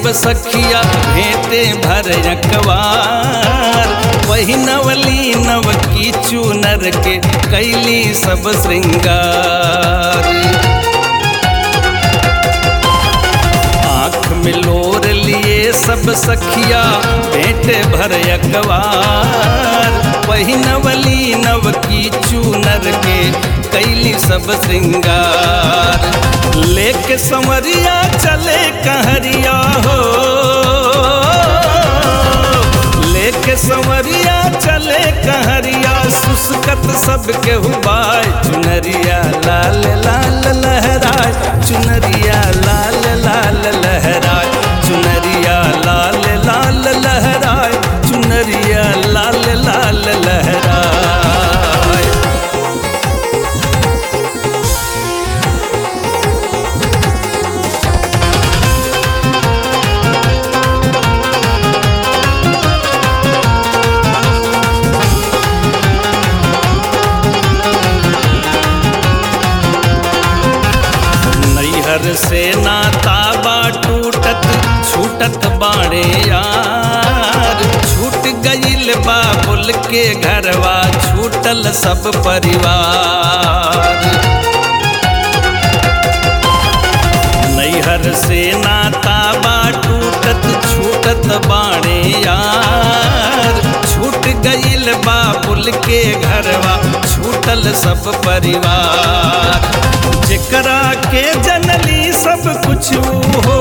सब सखिया भेंटे भर अकवार वही नवली नव की चूनर के कैली सब श्रृंगार आँख में लोर लिए सब सखिया भेंटे भर अकवार वही नवली नव की चूनर के कैली सब श्रृंगार लेके संवरिया चले कहरिया हो लेके संवरिया चले कहरिया सुसकत सबके हुबाय चुनरिया लाल लाल लहराय चुनरिया लाल लाल लहराय चुनरिया लाल लाल लहराय चुनरिया लाल लाल लहराय नैहर से नाता बा टूटत छूटत बाड़े यार छूट गईल बा बुल के घरवा छूटल सब परिवार नैहर से नाता बा टूटत छूटत बाड़े यार छूट गईल बा बुल के घरवा छूटल सब परिवार जेकरा के जनली सब कुछ हो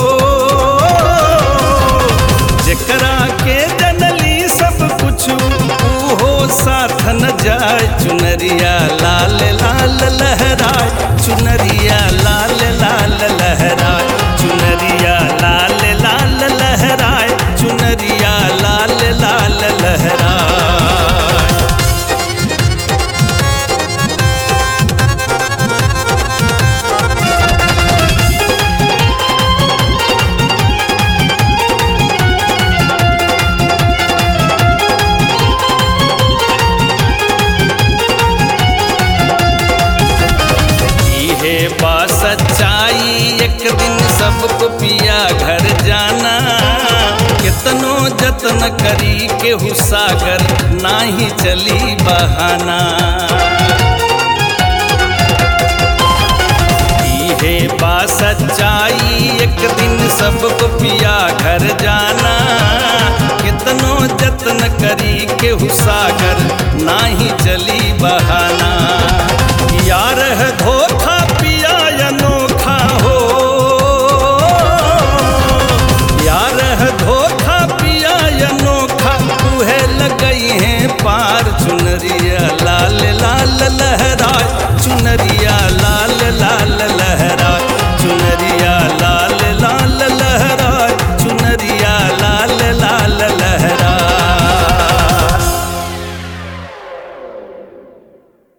जेकरा के जनली सब कुछ हो साथ न जाय चुनरिया लाल लाल लहराय चुनरिया लाल लाल लहराय चुनरिया लाल लाल लहराय चुनरिया लाल लाल लहराय इहे बा सच्चाई एक दिन सबको पिया घर जाना कितनो जतन करी के सागर नाही चली बहाना इहे बा सच्चाई एक दिन सबको पिया घर जाना कितनो जतन करी के सागर नाही चली बहाना यार है धोखा पिया अनोखा हो यार है धोखा पिया अनोखा तुहे लगई है पार चुनरिया लाल लाल लहराय चुनरिया लाल लाल